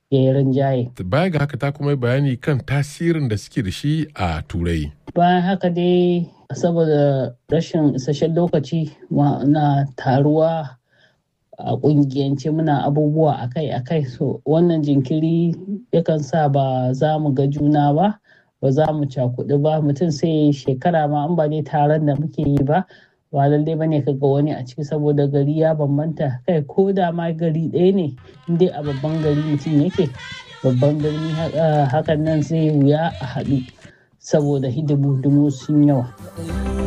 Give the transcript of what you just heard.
ya yi rinjaye. Baya ga haka ta kuma bayani kan tasirin da suke da shi a turai. Bayan haka dai saboda rashin isasshen lokaci na taruwa a kungiyance muna abubuwa akai-akai so wannan jinkiri yakan sa ba za mu ga juna ba ba za mu cakudu ba mutum sai shekara ma an ba dai taron da muke yi ba ba lallai ba ne kaga wani a ciki saboda gari ya bambanta kai ko da ma gari ɗaya ne dai a babban gari mutum yake babban birni hakan nan zai wuya a haɗu saboda hidimu sun yawa.